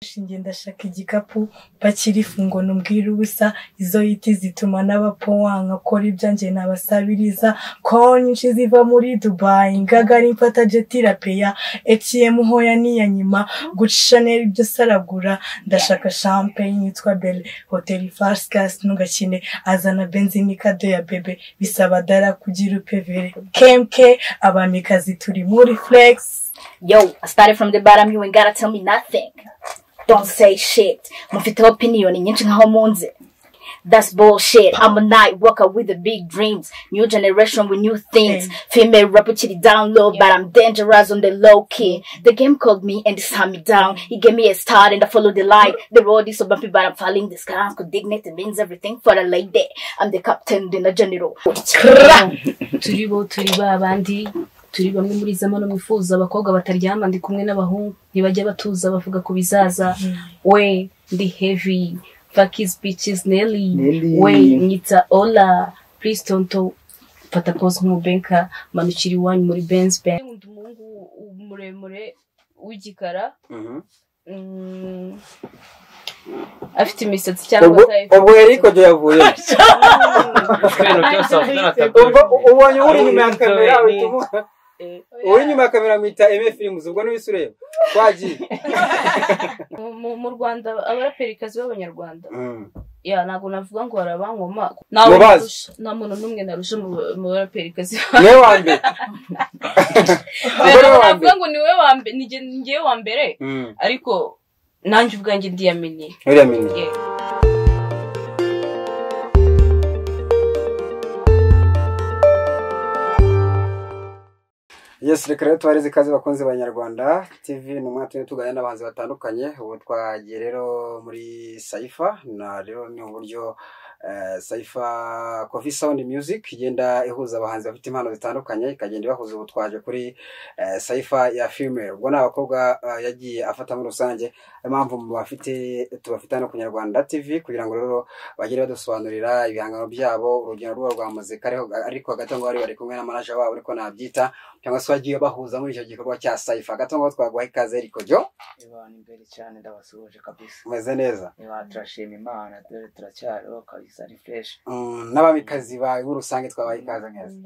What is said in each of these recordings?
Shinge ndashaka igikapu pakirifu ngo numbwire ubusa izo yiti zituma n'abapo wanka kora ibyanje nabasabiriza ko nyinshi ziva muri Dubai ngagari mfata jeti rapeya ATM hoya niyanyima guca Chanel ibyo saragura ndashaka champagne yitwa Belle Hotel First Class ntugakine azana benzi ni kado ya bebe bisaba dara kugira upevere kemke abamikazi turi muri flex Yo, I started from the bottom, you ain't gotta tell me nothing. Don't say shit. Mufite opinion nyinshi nkaho munzi. That's bullshit. I'm a night walker with the big dreams. New generation with new things. Female rapper chitty down low, but I'm dangerous on the low key. The game called me and it's hand me down. He gave me a start and I follow the light. The road is so bumpy, but I'm following the sky. Uncle Dignity means everything for a lady. I'm the captain, then a general. turi bo turi ba bandi turi bamwe muri zamano mwifuza abakobwa bataryama ndi kumwe n'abahungu ntibajya batuza bavuga ku bizaza we ndi heavy fakis bicis nelly Nelly. we nyita ola please tonto fata pose nk'umubenka manukira iwanyu muri benz bank nkunda umuhungu muremure w'igikara afite imisatsi cyangwa ubwo ubwo eriko do yavuye kubera byose wavuga na tabu ubwo ubonye uri inyuma ya kamera uhita umuha uri inyuma ya kamera mwita eme firimuzi ubwo niwe ureba twagiye Mu- mu rwanda abaraperikazi b'abanyarwanda ya ntabwo navuga ngo barabankoma Mubazi. narusha nta muntu n'umwe narusha mu mu baraperikazi niwe wa mbere ntabwo wa navuga mbere. ngo niwe wa mbere ngewe wa mbere ariko nanjye ubwanjye ndiyameniye uriya mini Yeah. yes reka rero tubareze ikaze bakunzi b'abanyarwanda tv ni umwaka tugenda tuganira n'abahanzi batandukanye ubu twagiye rero muri saifa na rero ni uburyo eh, saifa coffee sound music igenda ihuza abahanzi bafite impano zitandukanye ikagenda ibahuza ubu twaje kuri eh, saifa ya female ubwo ni abakobwa eh, yagiye afata muri rusange niyo mpamvu mu bafite tubafite hano ku nyarwanda tv kugira ngo rero bagire badusobanurira ibihangano byabo urugero rwabo rwa muzika ariko- ariko hagati aho ngaho bari- bari kumwe na manager wabo ariko nabyita cyangwa se wagiye bahuza muri icyo gikorwa cya sayifa hagati aho ngaho twaguha ikaze ariko jyo Eba ni mbere cyane ndabasuhuje kabisa umeze neza niba turashima imana dore turacyariho kabisa ni fresh Mm, n'abamikazi bawe muri rusange twabaha ikaze neza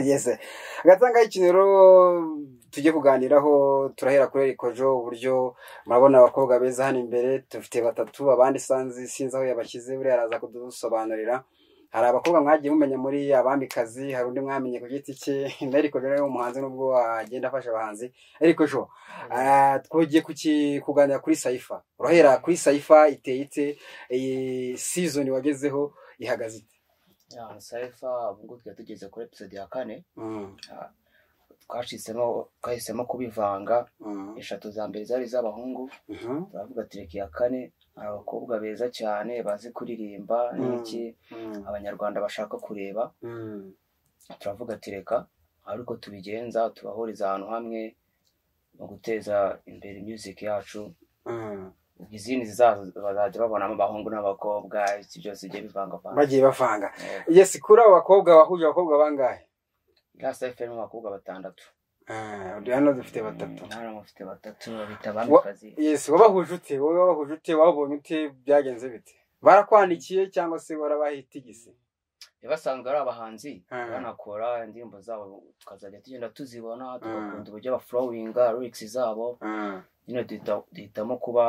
yeze hagati aho ngaho ikintu rero tujye kuganiraho turahera kuri ariko jo uburyo murabona abakobwa beza hano imbere dufite batatu abandi sanzi sinzi aho yabashyize buriya araza kudusobanurira hari abakobwa mwagiye mumenya muri abamikazi hari undi mwamenye ku giti cye ariko rero ni umuhanzi nubwo agenda afasha abahanzi ariko jo ah, twagiye kuki- kuganira kuri sayifa urahera kuri sayifa iteye ite iyi sizoni wagezeho ihagaze ite ya saifa ubwo tujya tugeze kuri episode ya kane Mm, ah, twashisemo twahisemo kubivanga mm, eshatu za mbere zari iz'abahungu mhm, turavuga ati reka iya kane hari abakobwa beza cyane bazi kuririmba Mm. n'iki mm, abanyarwanda bashaka kureba mm. turavuga ati reka ariko tubigenza tubahuriza ahantu hamwe mu guteza imbere music yacu Mm. izindi zizaza bazajya babonamo abahungu n'abakobwa iki byose bigiye bivangavanga bagiye bavanga yes kuri abo bakobwa wahuje abakobwa bangahe rasa efuperi mu bakobwa batandatu Ah, uri hano dufite batatu Mm, hano mufite batatu babita abamikazi yes wabahuje ute wowe wabahuje ute wabonye ute byagenze bite barakwandikiye cyangwa se warabahitigise basanzwe ari abahanzi Mm. banakora indirimbo zabo tukazajya tugenda tuzibona Mm. tugakunda uburyo bafurowinga lyrics zabo Mm, nyine duhita- duhitamo kuba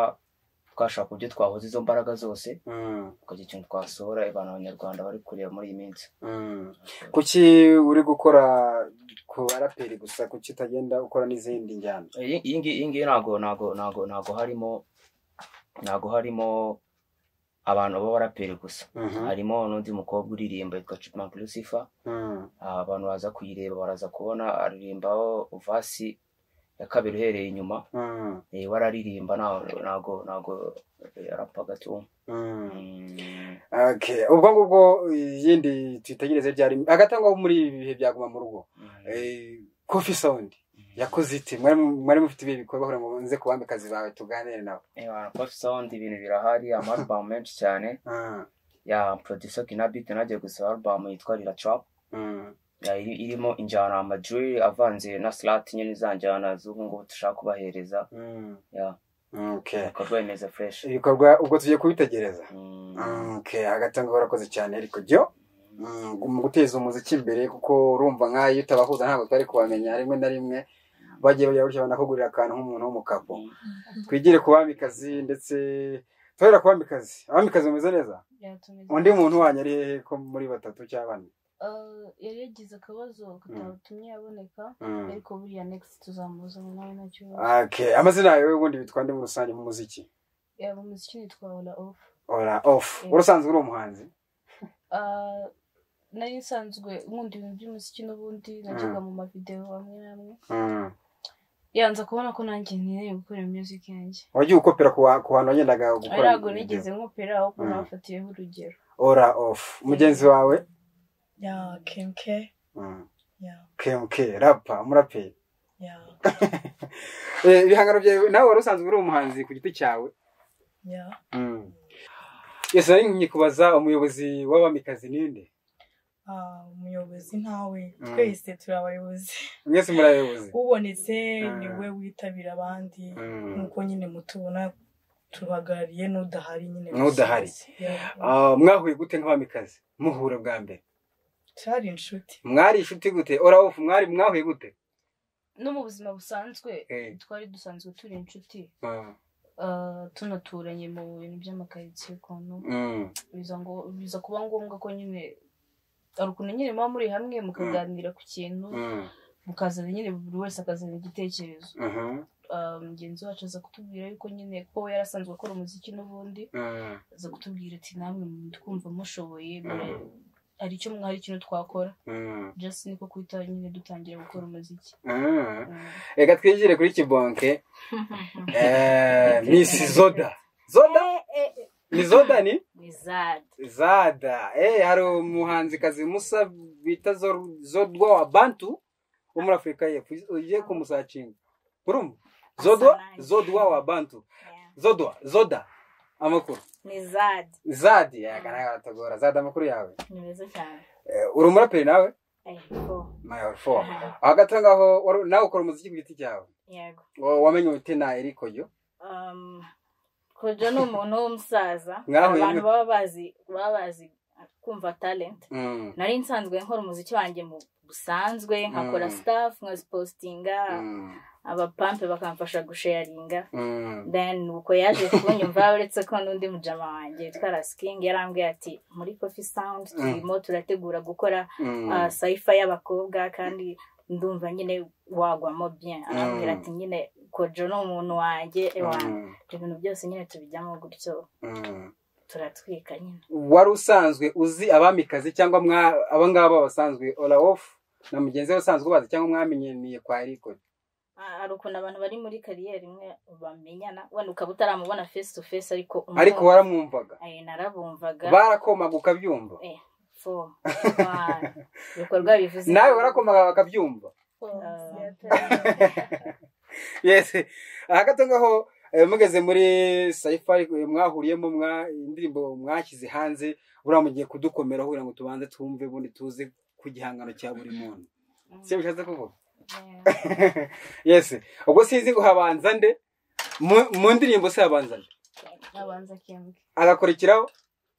twashaka uburyo twahuza izo mbaraga zose mm, tukagira ikintu twasohora abantu abanyarwanda bari kureba muri iyi minsi mm. kuki uri gukora ku baraperi gusa kuki utagenda ukora n'izindi njyana iyi iyi ngiyi iyi ngiyi ntago ntago ntago ntago harimo ntago harimo abantu b'abaraperi gusa Mhm, harimo n'undi mukobwa uririmba yitwa Chipmunk Lucifer mm, Ah, abantu baza kuyireba baraza kubona aririmbaho vasi ya kabiri uhereye inyuma mm, Eh, we araririmba nta- ntago ntago eh, arapaga tu mm. Mm, Okay, ubwo ngubwo iyindi tuyitegereze byari hagati aho ngaho muri ibi bihe byaguma mu rugo mm, Eh, coffee sound mm. yakoze ite mwari mwari mufite ibihe bikorwa kugira ngo nze ku bamikazi bawe tuganire nabo Eh, abantu Coffee Sound ibintu birahari amarubamu menshi cyane Ah, ya producer Kinabit nagiye gusohora arubamu yitwa Lila Trap mm, Ya, iri- irimo injyana amajwi avanze na slot nyine za njyana z'ubu ngubu dushaka kubahereza mm, ya mm. okay ibikorwa remezo fureshi ibikorwa ubwo tugiye kubitegereza okay hagati aho ngaho urakoze cyane ariko byo mu guteza umuziki imbere kuko urumva nk'ayo iyo utabahuza ntabwo twari kubamenya rimwe na rimwe bagiye bajya gutya banakugurira akantu nk'umuntu w'umukapo twigire ku bamikazi ndetse tuhera ku bamikazi abamikazi bameze neza Byatumeze. undi muntu wanyu ari hehe ko muri batatu cyangwa bane Eh, yari yagize akabazo katatumye yaboneka Mm. ariko buriya next tuzamuza mu mwanya nacyo okay amazina yawe ubundi bitwa ndi mu rusange mu muziki yaba umuziki nitwa ola ofu ora ofu Mm. urusanzwe uri umuhanzi Ah, nari nsanzwe nkunda ibintu by'umuziki n'ubundi najyaga mu mavidewo amwe n'amwe Mm. yanza kubona ko nanjye nkeneye gukora music yanjye wagiye ukopera ku wa- ku bantu wagendaga gukora ntabwo video. nigeze nkopera ahubwo Mm. nabafatiyeho urugero ora ofu mugenzi wawe ya kemke Mm. ya kmk rapa umuraperi ya Eh, ibihangano byawe nawe wari usanzwe uri umuhanzi ku giti cyawe ya yose nari ngiye kubaza umuyobozi w'abamikazi ninde Ah, umuyobozi ntawe Mm. twese turi abayobozi mwese muri abayobozi ubonetse Ah. niwe witabira abandi Mm. nk'uko nyine mutubona tuhagarariye n'udahari nyine N'udahari. bose. Yeah. Ah, mwahuye gute nk'abamikazi muhura bwa mbere turi inshuti mwari inshuti gute orawufu mwari mwahuye gute no mu buzima busanzwe Eh, twari dusanzwe turi inshuti ah, ah, tunaturanye mu bintu by'amakaritsiye ukuntu mm, biza ngo biza kuba ngombwa ko nyine hari ukuntu nyine muba muri hamwe mukaganira ku kintu mm, mukazana nyine buri wese akazana igitekerezo aha, Ah, mugenzi wacu aza kutubwira yuko nyine ko we yari asanzwe akora umuziki n'ubundi mm, aza kutubwira ati namwe kumva mushoboye mure- hari icyo mwari ikintu twakora mm, just niko kuhita nyine dutangira gukora umuziki ah. Mm. reka twigire kuri kibonke Eh, miss zoda zoda ni zoda ni wizard zada eh hari umuhanzikazi musa bita Zor- zodwa wa bantu wo muri afurika y'epfo ugiye kumusacinga urumva zodwa Asanaje. zodwa wa bantu Yeah. zodwa zoda amakuru ni zad zadi yakanatagora zada amakuru yawe ni meza cyane Eh, uri umuraperi nawe Ay, ko. mayor four hagati aho ngaho wari- nawe ukora umuziki ku giti cyawe yego Wa- wamenye uti na erikoyo Um, kojo ni umuntu w'umusaza Mwahuye abantu mute? baba bazi baba bazi kumva talent nari nsanzwe nkora umuziki wanjye mu busanzwe nkakora Mm. staff nkazipositinga abapampe bakamfasha gusharinga then uko yaje kunyumva uretse ko n'undi mujama wanjye witwa rasikingi yarambwiye ati muri kofi sawundi turimo turategura gukora uh, sayifa y'abakobwa kandi ndumva nyine wagwamo bien arambwira ati nyine kojo ni umuntu wanjye ewa ibintu byose nyine tubijyamo gutyo turatwika nyine wari usanzwe uzi abamikazi cyangwa mwa aba ngaba basanzwe olawofu na mugenzi we usanzwe ubazi cyangwa mwamenyaniye kwa eriko Ah, hari ukuntu abantu bari muri kariyeri imwe bamenyana wenda ukaba utaramubona face to face ariko umwe- ariko waramwumvaga Eh, narabumvaga barakomaga ukabyumva fo wa- ibikorwa bivuze nawe warakomaga bakabyumva yes aha gato ngaho eh, mugeze muri sayifari mwahuriyemo mwa indirimbo mwashyize hanze buriya mugiye kudukomeraho kugira ngo tubanze twumve ubundi tuze ku gihangano cya buri muntu si bishatse kuvuga yes ubwo sinzi ngo habanza nde Mu- mu ndirimbo se habanza nde abanza kembwe agakurikiraho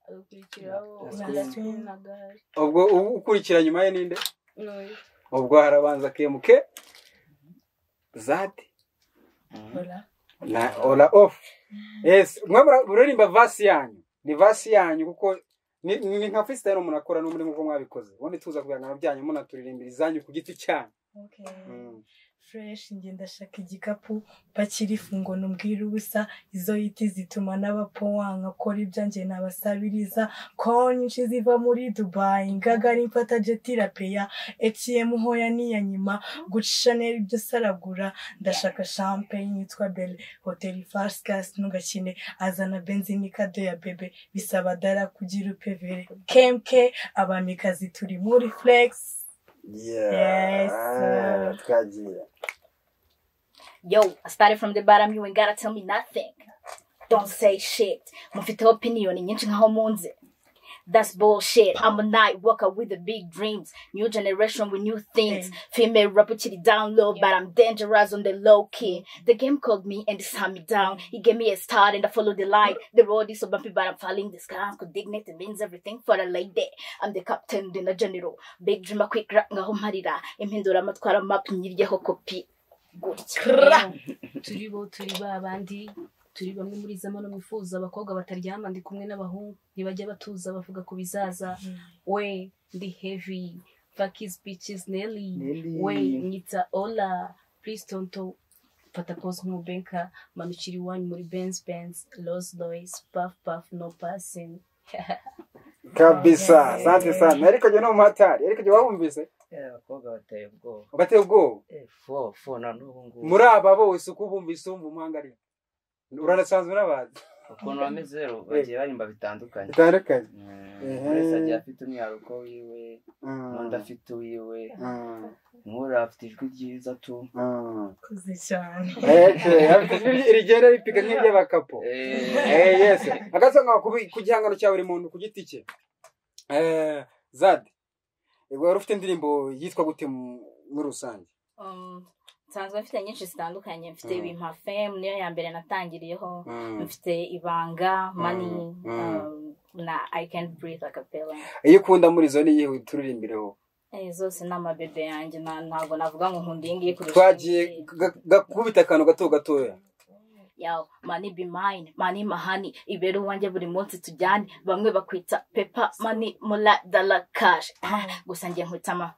agakurikiraho Yes. Nasrin na Gahari. ubwo u- ukurikira nyuma ye ninde Noye. ubwo harabanza kemuke zati Hola. na ola off yes mwe mura- muraririmba vasi yanyu ni vasi yanyu kuko ni, ni ni nka freestyle umuntu akora n'umuri nk'uko mwabikoze ubundi tuza ku bihangano byanyu munaturirimbira izanyu ku giti cyanyu Okay. Mm. fureshi njye ndashaka igikapu pakira ifungo numbwira ubusa izo yiti zituma n'abapo wanga kora ibyanjye nabasabiriza ko nyinshi ziva muri dubayi ngagari mfata jeti rapeya etiyemu hoya niya nyima guca shanel ibyo saragura ndashaka champagne yitwa belle hotel farscas ntugakine azana benzini kado ya bebe bisaba dara kugira upevere kemke abamikazi turi muri flex Yes. Ah, twagiye yo i started from the bottom you ain't gotta tell me nothing don't say shit mufite opinion nyinshi nkaho munze That's bullshit. I'm a night walker with the big dreams. New generation with new things. Female rapper to the down low, but I'm dangerous on the low key. The game called me and it's hand me down. It gave me a start and I followed the light. The road is so bumpy, but I'm following the sky. Could dignity means everything for a lady. I'm the captain, the general. Big dreamer, quick rap, ngaho marira. Impindura matwara map, nyiryeho kopi. Gutya. turi bo turi ba bandi turi bamwe muri za mano mwifuza abakobwa bataryama ndi kumwe n'abahungu ntibajya batuza bavuga ku bizaza we ndi heavy fakis bicis nelly Nelly. we nyita ola please tonto fata pose nk'umubenka manukira iwanyu muri benz benz los loys puff puff no passing kabisa sante sana ariko njye no mu hatari ariko njye wabumvise abakobwa bateye ubwoba bateye ubwoba Eh, fo fo na n'ubu ngubu muri aba bose uko ubumvise wumva umuhangariye uranasanzwe n'abantu ukuntu bameze rero bagiye barimba bitandukanye bitandukanye Mm, buri wese agiye afite umwihariko wiwe n'undi afite uwiwe nk'uriya afite ijwi ryiza tu koze cyane rigera ripika nk'iry'abakapo Eh, Eh, yes agasanga kubi- ku gihangano cya buri muntu ku giti cye Eh, zadi eh, wari ufite indirimbo yitwa gute mu- muri rusange Um, nsanzwe mfite nyinshi zitandukanye mfite Mm. bimpa fame niyo ya mbere natangiriyeho Mm. mfite ibanga mani Mm. Mm. um, na i can't breathe acapella iyo ukunda muri zo niyihe turirimbireho eh, zose ni amabebe yanjye na- ntabwo navuga ngo nkunda iyi ngiyi kurusha twagiye iyi. ga- gakubita akantu gato gatoya yawe mani be mine mani mahani ibera uwanjye buri munsi tujyane bamwe bakwita pepa mani mula dala cash Ah, gusa njye nkwitama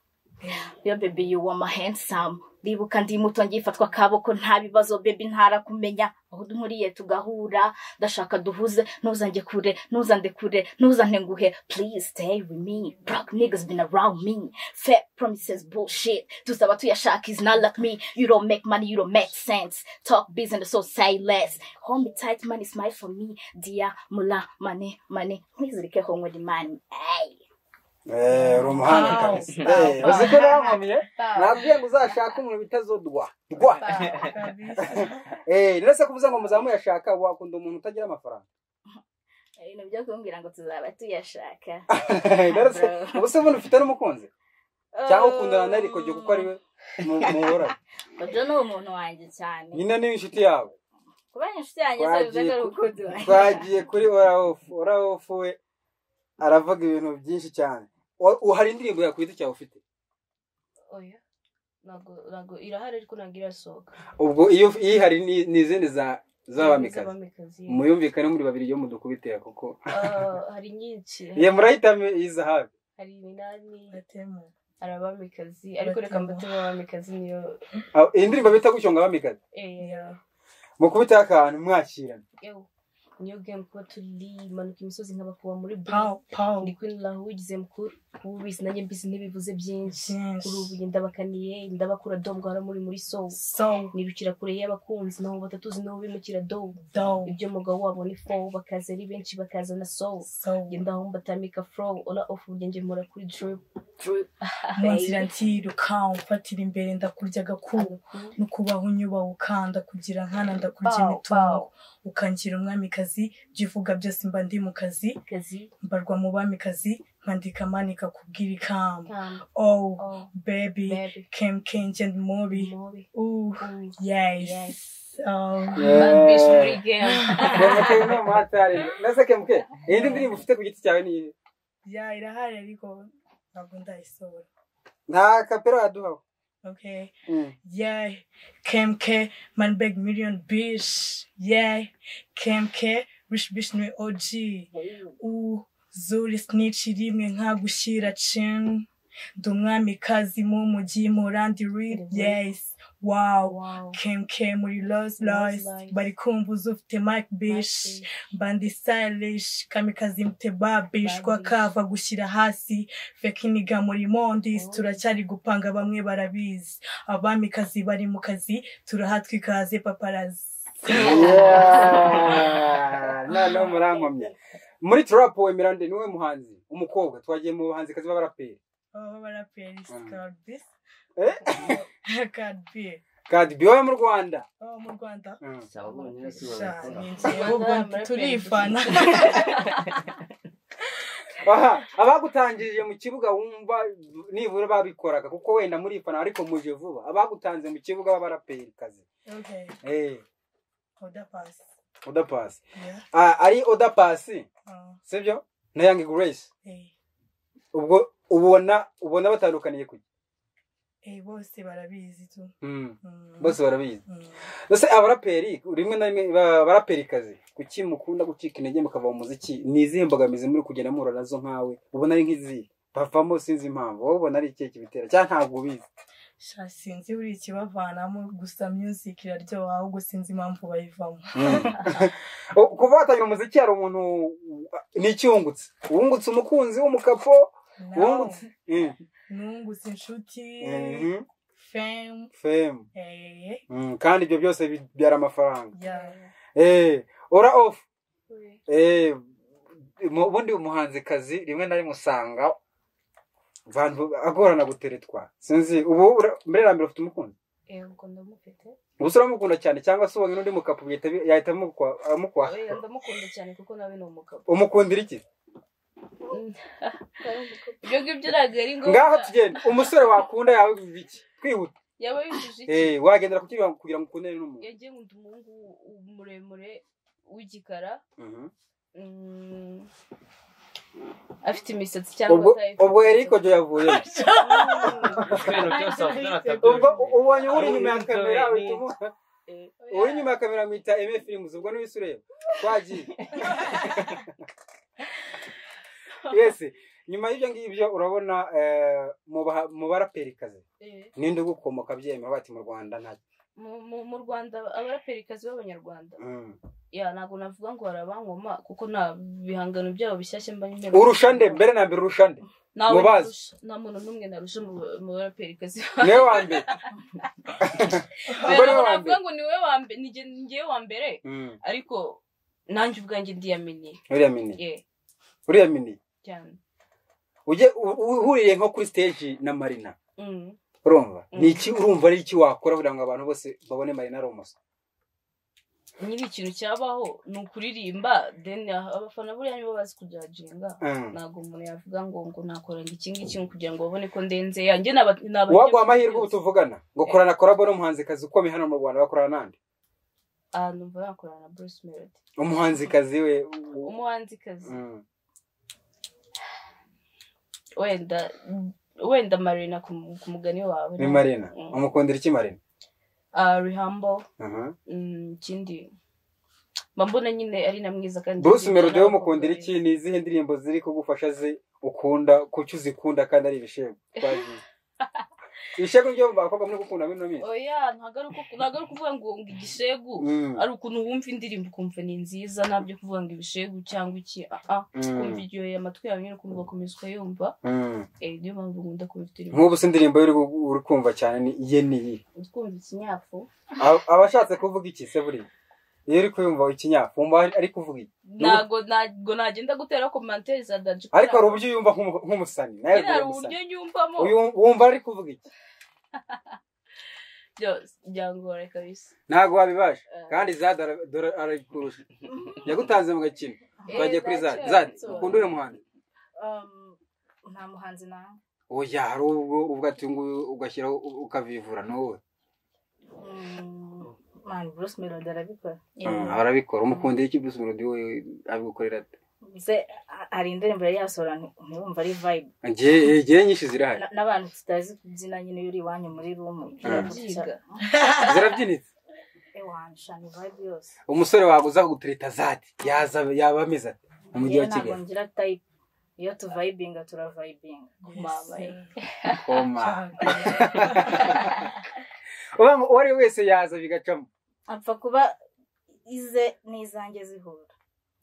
yo bebi yuwa ma handsome ndibuka ndi muto ngifatwa akaboko nta bibazo bebi ntarakumenya aho duhuriye tugahura ndashaka duhuze ntuzange kure ntuzande kure ntuzante nguhe please stay with me black niggas been around me fat promises bullshit tuzaba tuyashaka is not like me you don't make money you don't make sense talk business so say less hold me tight money smile for me dear mula money money mwizirikeho ngo ndi mani hey. Eh, uri umuhanga Wow. kabisa Wow. Eh, uzi ko nawe nabwiye ngo uzashake umuntu bitazodwa rwa Eh, rero se kuvuza ngo muzamu yashaka wakunda umuntu utagira amafaranga ibintu byo kumbwira ngo tuzaba tuyashaka rero se ubu se ubundi ufite n'umukunzi cyangwa ukundana na ariko kuko ari we muhora ibyo ni umuntu wanjye cyane nyine ni inshuti yawe kuba ari inshuti yanjye se bivuze ko Twagiye ari ku- urukundo twagiye kuri orawofu orawofu we aravuga ibintu byinshi cyane Wa- wa- hari indirimbo yakwita icyawe ufite oya ntabwo ntabwo irahari ariko ntabwo irasohoka ubwo iyo iyi hari ni- ni izindi za z'abamikazi Z'abamikazi. muyumvikane muri babiri yo mudukubitira kuko Ah, hari nyinshi ye murahitamo iyi zahabu hari iminani Batemu. hari abamikazi ariko reka Batema. mbatema abamikazi niyo Ah, iyi ndirimbo bita gushonga abamikazi eh, mukubiteho akantu mwakirana yo niyo game kuba turi manuka imisozi nkabakuba muri Pow, bro pow. ndi kwinura ugize mukuru ubu bizi nanjye mbizi ntibivuze byinshi Byinshi. kuri ubu ndabakaniye ndabakura do mbwara muri muri soul So nirukira kure y'abakunzi nabo batatuzi nabo bimukira do dope. ibyo mugabo wabo ni fo bakaza ari benshi bakaza na soul So ngenda aho mbatamika fro ola off ubu ngemura kuri drip munzira ntiruka umfatira imbere ndakurya agakuru no kubaho unyubaha ukanda kugira nkana ndakurya Bow, imitungo ukangira umwamikazi ibyo uvuga byose mba ndi mu kazi kazi mbarwa mu bamikazi nkandika manika kubwira ikamba kamba oh oh baby baby kem kenje mubi mobi ooh Ooh. yes, Yes. Um, Bambish muri game kemuke no muhatari nase kemuke iyi ndi ndirimbo ufite ku giti cyawe ni iyihe? yeah irahari ariko ntabwo ndayisohora nta kapera waduhawe okay Mm. Yeah, KMK, man beg million bitch. Yeah, KMK, rich bitch ni OG. U zuri snitch rimwe nka gushyira chin. Ndi umwamikazi mu mujyi murandi read. Yes, wow. wow KMK muri Los Los. Lost. Bari kumva uzufite Mike bitch. Bandi stylish, kamikazi mtebabish, kwa kava gushyira hasi, fekiniga muri mondis, turacyari gupanga bamwe barabizi. Abamikazi bari mu kazi, turahatwa ikaze paparazi. Yeah. noneho murankomye muri turapu wemera nde niwe muhanzi umukobwa twagiye mu bahanzi kazi b'abaraperi Baba baraperi, sikabis, Eh? kadbi. kadi biwe mu rwanda Oh, mu Rwanda. Mm. si abo bonyine si Sha, babikora ni njye, ahubwo Abaraperi. turifana. aha abagutangirije mu kibuga wumva nibura babikoraga kuko wenda muri fana ariko muje vuba abagutanze mu kibuga b'abarapeyikazi Okay. Oda pass. odapasi Yeah. ari odapasi Uh, sibyo na yangi grace eh. ubwo ubona ubona batandukaniye ku Eh, bose barabizi tu. Mm, Mm. bose barabizi Mm. mbese abaraperi rimwe na rimwe ba- abarapeyikazi kuki mukunda gucika intege mukava mu muziki ni izihe mbogamizi muri kugenda muhura nazo nkawe ubona ari nk'izihe bavamo sinzi impamvu wowe ubona ari ikihe kibitera cyangwa ntabwo ubizi Sha sinzi buri ikibavanamo gusa music iraryoha ahubwo sinzi impamvu bayivamo. O- kuva watangira umuziki hari umuntu n'icyungutse wungutse umukunzi w'umukapo wungutse Mm, Nungutse inshuti, mhm, fame, fame eh, Mm, kandi ibyo byose bibyara amafaranga yeah. Eh, ora off Eh, mu- ubundi umuhanzikazi rimwe na rimwe usanga abantu agorana guteretwa sinzi ubu ura- mbere na mbere ufite umukunzi ubwo ndamufite gusa uramukunda cyane cyangwa se ubonye n'undi mukapo bihita bi- yahita amukwa- amukwaha oya ndamukunda cyane kuko nawe ni umugabo umukundira iki ibyo ngibyo ntabwo ari ngaho ngombwa tugenda umusore wakunda yawe biki twihuta yaba yujuje iki Eh, wagendera ku kibuga kugira ngo ukundane n'umuntu yagiye ngo ndi umuhungu w- muremure w'igikara Mhm. mm, afite imisatsi cyangwa ubwo atayifite. ubwo eriko jo yavuye ibintu byose wavugana atatu ubwo ubonye uri inyuma ya Ubwo kamera ni- uhita umuha uri inyuma ya kamera mwita eme firimuzi ubwo niwe ureba twagiye yesi nyuma y'ibyo ngibyo urabona eh, mu baha- mu baraperikazi Eh, ninde ugukomoka byemera bati mu rwanda nta mu- mu- mu rwanda abarapeyikazi b'abanyarwanda Mm. ya ntabwo navuga ngo barabankoma kuko nta bihangano byabo bishyashya mba nkeneye urusha nde mbere na mbere urusha nde ntawe mubazi. narusha- nta muntu n'umwe narusha mu mu barapeyikazi niwe wa mbere Ubwo niwe ntabwo wa navuga mbere ngo ni wowe wa mbere ni jye- ni njyewe wa mbere Mm, ariko nanjye ubwanjye ndiyaminiye uriya mini ye uriya mini cyane ujye u- uhuriye nko kuri stage na marina Mm. urumva Mm. ni iki urumva ari iki wakora kugira ngo abantu bose babone marina ari umusore nyiri ikintu cyabaho ni ukuririmba then abafana buriya nibo bazi kujajinga Mm. ntabwo umuntu yavuga ngo ngo nakora ngo iki ngiki ngo kugira ngo babone ko ndenze yanjye naba uwaguha amahirwe ubu tuvugana ngo korana korabo n'umuhanzikazi ukomeye hano mu rwanda bakorana nande ahantu mva nakora na bruce melody umuhanzikazi we u- umuhanzikazi Mm. wenda wenda marina ku mu- ku mugani wawe ni marina Mm. umukundira iki marina Ah, rihambo Aha. mm, ikindi mba mbona nyine ari na mwiza kandi bruce melody we umukundira iki ni izihe ndirimbo ziri kugufasha ze ukunda kuki uzikunda kandi ari ibishego twagiye ibishego byo mu bakobwa muri gukunda bino minsi oya ntabwo ari uko- ntabwo ari ukuvuga ngo ngo igishegu Mm. ari ukuntu wumva indirimbo ukumva ni nziza ntabyo kuvuga ngo ibishegu cyangwa iki aha Mm. kumva iryoheye amatwi yawe nyine ukumva ugakomeza ukayumva Mm. eh, niyo mpamvu nkunda kumva indirimbo nk'ubu se indirimbo uri gu- uri kumva cyane ni iye niyi kumva ikinyafu abashatse kuvuga iki se buriya iyo uri kuyumva ikinyafu wumva ari- ari kuvuga iki ntabwo ntabwo nagenda gutera komantere za daji kuko ariko hari uburyo yumva nk'umu- nk'umusani nawe nyine hari uri uburyo umusani nyumvamo Uyu- wumva ari kuvuga iki byose byangora kabisa ntabwo wabibaje Eh. kandi za dora- dora arakurusha yagutanze mu gakino Eh, twagiye kuri nacyo zadi zadi yabisobanuye. ukunda uriya muhanzi Um, nta muhanzi nawe oya hari ubwo ubwo ati nguyu ugashyiraho u- ukavivura ni wowe mani bruce melody arabikora Mm, arabikora umukundira iki bruce melody we abigukorera ate mbese ha- hari indirimbo yari yasohora nti- ntiwumva ari vibe Njye- igihe nyinshi zirahari Na- n'abantu tutazi kubyina nyine iyo uri iwanyu muri rumu byiga zirabyinitse ewanshana vibe yose umusore wawe uza kugutereta zadi yaza yaba ameze ati mu mujyi wa Yewe ntabwo kigali ngira tayipe iyo tuvayibinga turavayibinga mama eh. koma Cyane. uba ngo uwo ari we wese yaza bigacamo apfa kuba ize n'izanjye zihura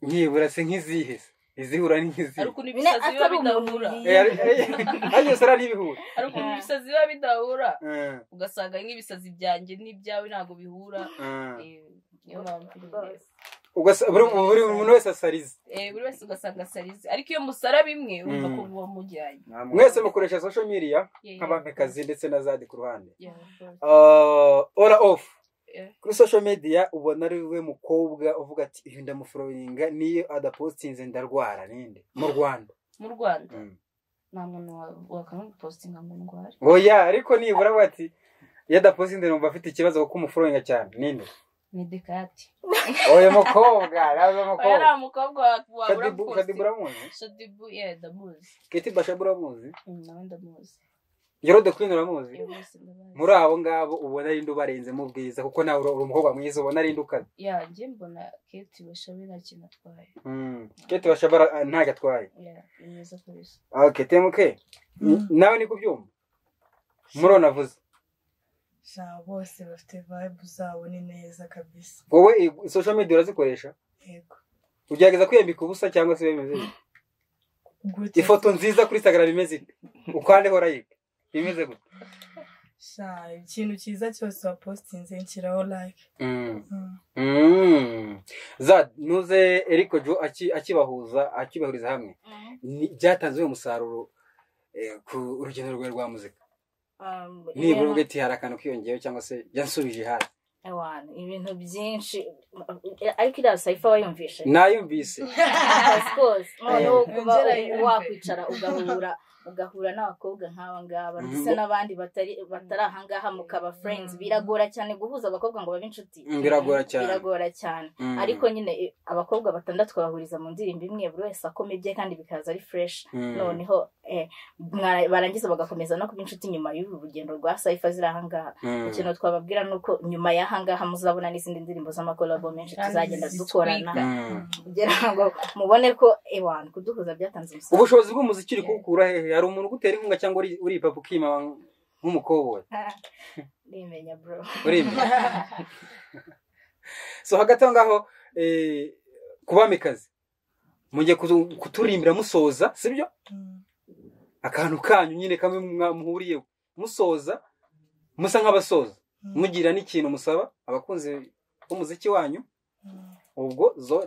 nkibura se nk'izihe se izihura ni nk'izihe hari ukuntu nyine ibisazi biba atari umuntu bidahura Eh, ari- eh, ariko yose ari n'ibihura hari ukuntu ibisazi biba bidahura Eh, ugasanga nk'ibisazi byanjye n'ibyawe ntabwo bihura eh. Eh, niyo mpamvu nyine rwose Ugasa- buri buri muntu wese asarize Eh, buri wese ugasanga asarize ariko iyo musara bimwe urumva Mm. ko muba mujyanye mwese mukoresha social media Yeah, nk'abamikazi ndetse na zadi ku ruhande yeah, yeah. Uh, ora off Eh. kuri social media ubona ari we mukobwa uvuga ati uyu ndamuforoyinga niyo adapostinze ndarwara ninde mu rwanda mu rwanda Mm. nta muntu wa- wakanga gupositinga ngo ndware oya ariko nibura bati iyo adaposinde numva afite ikibazo kuko umufuroyinga cyane ninde ni dekati oya mukobwa naza oya mukobwa nta mukobwa wa- wabura Shadibu Shadibu gupositinga uramuzi shadibu ye ndamuzi Keti Bashabu uramuzi Mm, nawe ndamuzi Yerode Queen uramuzi Iyo bose ndabazi. muri abo ngabo ubona ari indi ubarenzemo ubwiza kuko nawe uri uri umukobwa mwiza ubona ari indi ukaze ya njye mbona keti bashabe nta kintu atwaye Mm. Keti Bashabu ara- ah, ntacyo atwaye ya ni mwiza kabisa okay TMK Mm. nawe ni kubyumva muri navuze sha bose bafite vibe zabo ni neza kabisa wowe i- social media urazikoresha yego ugerageza kwiyambika ubusa cyangwa se bimeze bite gute ifoto nziza kuri instagram imeze ite ukandeho like imeze gute sha ikintu cyiza cyose wapositinze nshyiraho like Mm. Mm. Mm. za nuze eriko jo aki- akibahuza akibahuriza hamwe ni- byatanze uyu musaruro eh, ku urugendo rwawe rwa muzika Um, nibura ibintu- ugahita hari akantu kiyongeyeho cyangwa se yansubije hasi Ewana, ibintu byinshi ariko iriya sayifa wayumvishe nayumvise Of course. noneho Eh, kuba ongera u- yumve. wakwicara ugahura ugahura n'abakobwa nk'aba ngaba ndetse Mhm. n'abandi batari batari aha ngaha mukaba friends biragora cyane guhuza abakobwa ngo babe inshuti Mm, biragora cyane biragora cyane Mm. ariko nyine eh, abakobwa batandatu bahuriza mu ndirimbo imwe buri wese akoma ibye kandi bikaza ari fresh Mm. noneho eh, mwara- barangiza bagakomeza no kuba inshuti nyuma y'uru rugendo rwa sayifa ziri aha ngaha Mm. ikintu twababwira ni uko nyuma y'aha ngaha muzabona n'izindi ndirimbo z'amakolabo menshi Kandi tuzagenda zitwika. dukorana Mm. kugira ngo mubone ko ewana kuduhuza byatanze umusaruro ubushobozi bw'umuziki uri kuwukura hehe hari umuntu ugutera inkunga cyangwa uri- uripapu ukima nk'umukoboyi rimenya bro urimye so hagati aho ngaho eh, ku bamikazi mugiye kutu- kuturimbira musoza sibyo Mm. akantu kanyu nyine kamwe mwa- muhuriyeho musoza musa nk'abasoza Mm. mugira n'ikintu musaba abakunzi b'umuziki wanyu Mm. ubwo zo-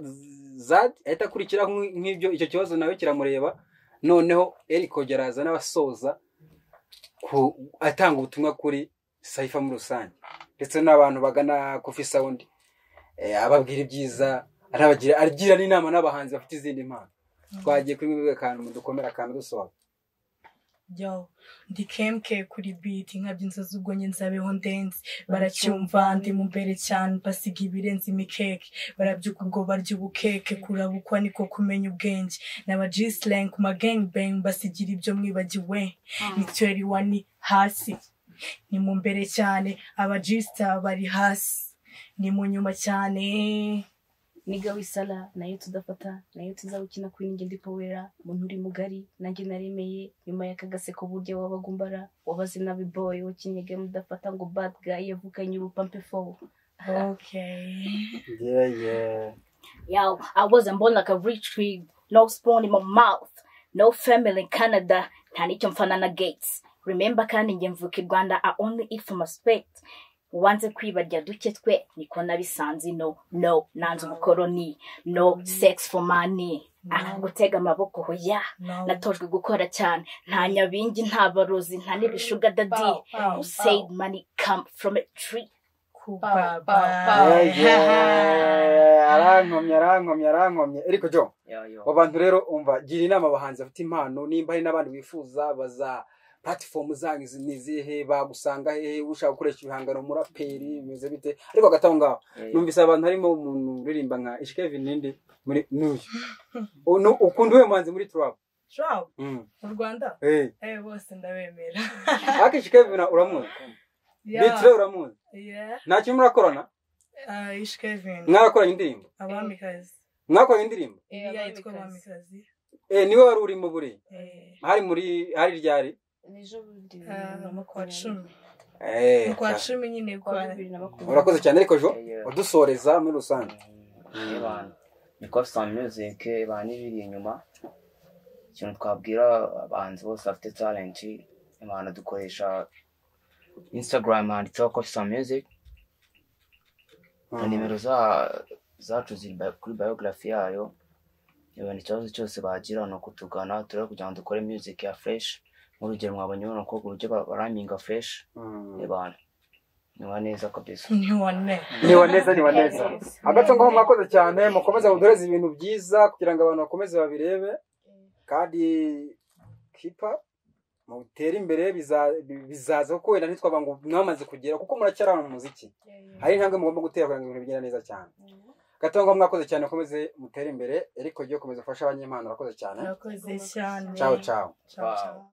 zad ahita akurikiraho nk'i- nk'ibyo icyo kibazo nawe kiramureba noneho eriko geraza n'abasoza ku- atanga ubutumwa kuri sayifa muri rusange ndetse n'abantu bagana kofi sawundi eh, ababwira ibyiza anabagira agira n'inama n'abahanzi bafite izindi mpano twagiye kuri mwebwe akantu dukomera akantu dusohoka yo ndi kemke kuri biti nkabyo inzozi ubwo njye nzabeho ndenze baracyumva ndi mu mbere cyane basiga ibirenze imikeke barabyuka ubwo barya ubukeke kurabukwa niko kumenya ubwenge n'aba jisilengi ku magengbeng basigira ibyo mwibagiwe mituweli wani hasi ni mu mbere cyane aba jisita bari hasi ni mu nyuma cyane niga wisara nayo tudafata nayo tuzawukina kuri ninjye ndi powera umuntu uri mugari nanjye naremeye nyuma y'akagaseko burya wabagumbara wabaze nabi boy wakinyega mudafata ngo bad guy yavukanye urupampe fowo Yo, I wasn't born like a rich tree, no spoon in my mouth, no family in Canada, nta n'icyo mfanana gates. Remember kandi njye mvuka i Rwanda, I only eat from respect. Wanze kwibarya duke twe, niko nabisanze no, no, nanze ubukoroni, no sex for money. Ah, gutega amaboko hoya, No. natojwe gukora cyane, nta nyabingi, nta barozi, nta n'ibishuga dadi. Bow, bow, Who said money come from a tree? kuba arankomye arankomye arankomye eriko jo Ya, yo. abo bantu rero umva gira inama abahanzi bafite impano nimba hari n'abandi wifuza baza puratifomu zanyu zi- ni izihe bagusanga hehe ushaka gukoresha ibihangano umuraperi bimeze bite ariko hagati aho ngaho Eh, numvise abantu harimo umuntu uririmba nka ishikevin nindi muri n'uyu Uno- ukunda uwe muhanzi muri turabu shabu Mm. mu rwanda Eh, eh bose ndabemera ariko ishikevin uramuzi bitire uramuzi Yeah, nta kintu murakorana uh, Ish Kevin, mwarakoranye indirimbo abamikazi. mwakoranye indirimbo Iriya yitwa abamikazi. Eh, niwe wari urimo buriya Eh, hari muri hari ryari n'ejo bundi ah, mu kwa cumi. Eh, Mu kwa cyane. cumi nyine kwa kwa bibiri na makumyabiri urakoze cyane ariko jo Yeah. udusoreza muri rusange Eh, bana. ni kofusa music ibana ibiri inyuma ikintu twabwira abahanzi bose bafite talent imana dukoresha instagram handitseho kofusa music na nimero za- zacu ziri bi- kuri biography yayo ibona ikibazo cyose bagira ni ukutugana turere kugira ngo dukore music ya fresh nk'urugero mwabonye bano bakobwa uburyo ba- baraminga fresh Mm. ibana nyuma neza kabisa ntiwane. ni waneza ni waneza hagati aho ngaho mwakoze cyane mukomeze mudoreze ibintu byiza kugira ngo abantu bakomeze babirebe kandi kipa mutere imbere biza- bizaza kuko wenda ntitwaba ngo mwamaze kugera kuko muracyari ahantu mu muziki hari intambwe mugomba gutera kugira ngo ibintu bigende neza cyane gatanga mwakoze cyane mukomeze mutere imbere eriko ryo komeza ufashe abanyempano urakoze cyane murakoze cyane ciao ciao Ciao, ciao.